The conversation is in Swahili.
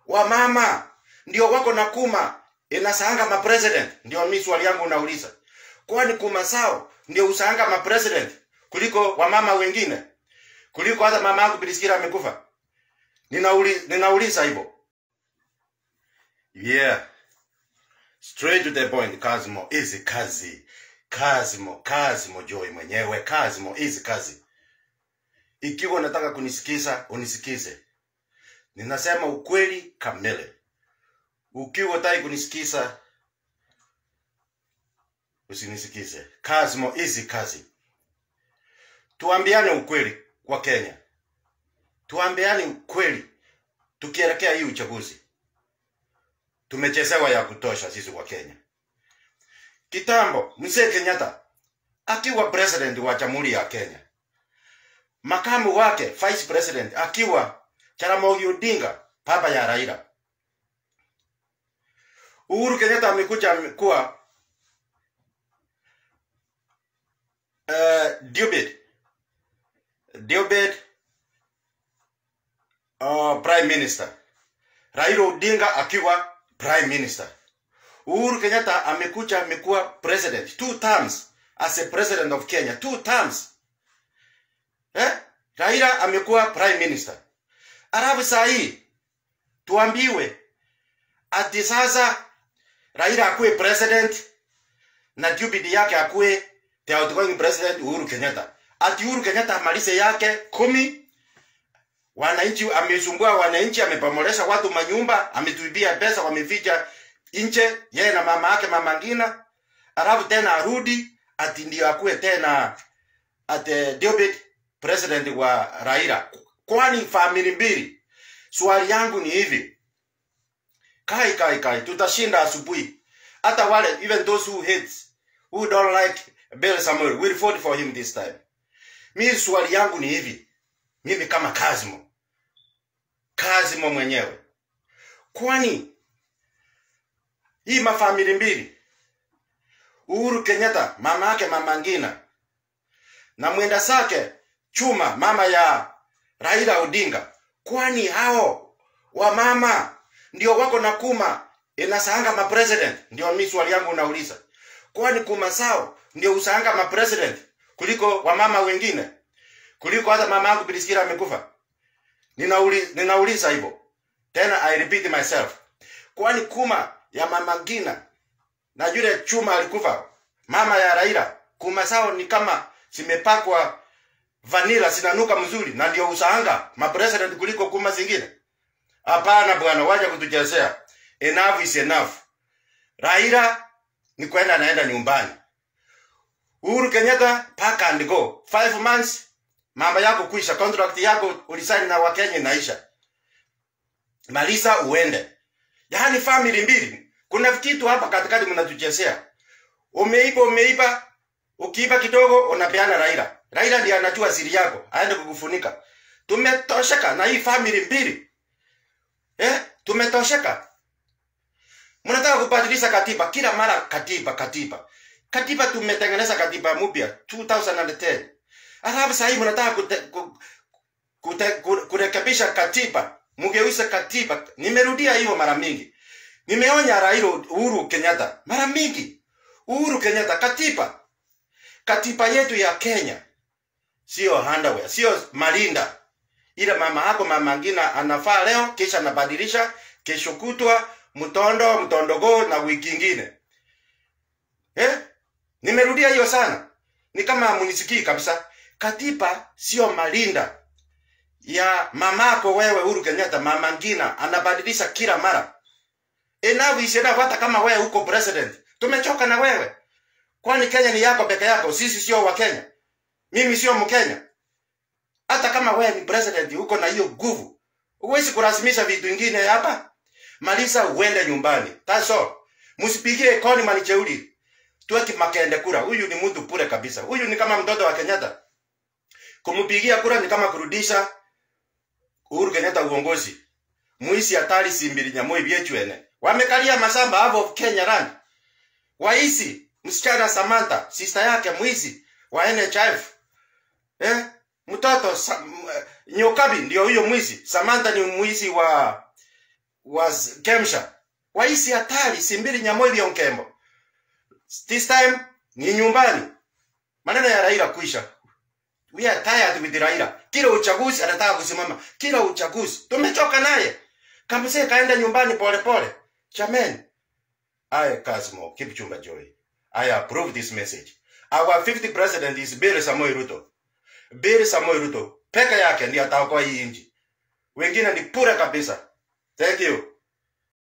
wamama ndio wako na kuma inasaanga ma president ndio mi swali yangu unauliza kwani kuma sao ndio usaanga ma president kuliko wamama wengine kuliko hata mama yangu Priskila amekufa ninauli, ninauliza hivyo yeah straight to the point Kazimo hizi kazi Kazimo Kazimo Joy mwenyewe Kazimo hizi kazi ikiwa unataka kunisikiza unisikize ninasema ukweli kamili ukiwa utaki kunisikiza usinisikize Kazimo hizi kazi tuambiane ukweli kwa Kenya tuambiane ukweli tukielekea hii uchaguzi tumechezewa ya kutosha sisi wa Kenya. Kitambo mzee Kenyatta akiwa president wa jamhuri ya Kenya, makamu wake vice president akiwa Jaramogi Odinga, baba ya Raila. Uhuru Kenyatta amekuja amekuwa uh, Dubed Dubed uh, prime minister Raila Odinga akiwa prime minister. Uhuru Kenyatta amekuja amekuwa president two terms as a president of Kenya two terms. Eh? Raila amekuwa prime minister. Alafu saa hii tuambiwe ati sasa Raila akuwe president na Jubilee yake akuwe the outgoing president Uhuru Kenyatta. Ati Uhuru Kenyatta amalize yake kumi wananchi amesumbua wananchi, amepomolesha watu manyumba, ametuibia pesa, wameficha nje, yeye na mama yake mama Ngina, alafu tena arudi ati ndio akuwe tena ate David president wa Raila. Kwani famili mbili? Swali yangu ni hivi, kai kai kai, tutashinda asubuhi. Hata wale even those who hate who don't like Bill Samuel will vote for him this time. Mimi swali yangu ni hivi, mimi kama Kazimo Kazimo mwenyewe, kwani hii mafamili mbili, Uhuru Kenyatta mama yake mama Ngina na mwenda zake Chuma mama ya Raila Odinga, kwani hao wamama ndio wako na kuma inasaanga ma president? Ndio mimi swali yangu nauliza, kwani kuma sao ndio usaanga ma president kuliko wamama wengine, kuliko hata mama yangu Priskila amekufa? Ninauli, ninauliza hivyo tena, I repeat myself, kwani kuma ya mama Ngina na yule Chuma alikufa, mama ya Raila, kuma sao ni kama zimepakwa vanilla, zinanuka mzuri, na ndio usaanga ma president kuliko kuma zingine? Hapana bwana, wacha kutuchezea. Enough is enough. Raila ni kwenda anaenda nyumbani. Uhuru Kenyatta pack and go. Five months mambo yako kuisha, contract yako ulisaini na Wakenya inaisha. Malisa uende. Yaani family mbili. Kuna kitu hapa katikati mnatuchezea. Umeiba umeiba, ukiiba kidogo unapeana Raila. Raila ndiye anajua siri yako, aende kukufunika. Tumetosheka na hii family mbili. Eh? Tumetosheka. Mnataka kubadilisha katiba kila mara, katiba katiba katiba. Tumetengeneza katiba mpya 2010 alafu sasa hivi mnataka kute, ku, kute, ku, kurekebisha katiba, mgeuze katiba. Nimerudia hiyo mara mingi, nimeonya Raila Uhuru Kenyatta mara mingi. Uhuru Kenyatta, katiba katiba yetu ya Kenya sio underwear, sio malinda. Ile mama yako mama Ngina anafaa leo, kisha anabadilisha kesho kutwa mtondo mtondogo na wiki ingine eh? Nimerudia hiyo sana, ni kama munisikii kabisa. Katiba sio malinda ya mamako wewe Uhuru Kenyatta. Mama Ngina anabadilisha kila mara. Enough is enough. Hata kama wewe uko president, tumechoka na wewe. Kwani Kenya ni yako peke yako? Sisi sio wa Kenya, mimi sio Mkenya. Hata kama wewe ni president, uko na hiyo nguvu, huwezi kulazimisha vitu vingine hapa. Malisa uende nyumbani. That's all. Msipigie koni manicheuli. Tuweki makende kura. Huyu ni mtu pure kabisa. Huyu ni kama mtoto wa Kenyatta. Kumpigia kura ni kama kurudisha Uhuru Kenyatta uongozi. Muisi hatari simbili nyamoi byechwene. Wamekalia mashamba hapo of Kenya land. Waisi msichana Samantha, sister yake mwizi wa NHIF. Eh? Mtoto sa, m, Nyokabi ndio huyo mwizi. Samantha ni mwizi wa was Kemsha. Waisi hatari Simbiri Nyamoibi Onkembo. This time ni nyumbani. Maneno ya Raila kuisha. We are tired with Raila. Kila uchaguzi anataka kusimama. Kila uchaguzi. Tumechoka naye. Kamse kaenda nyumbani pole pole. Chamen. I Kasmo Kipchumba Joy. I approve this message. Our 50th president is Bill Samoei Ruto. Bill Samoei Ruto peke yake ndiye ataokoa hii nchi. Wengine ni pura kabisa. Thank you.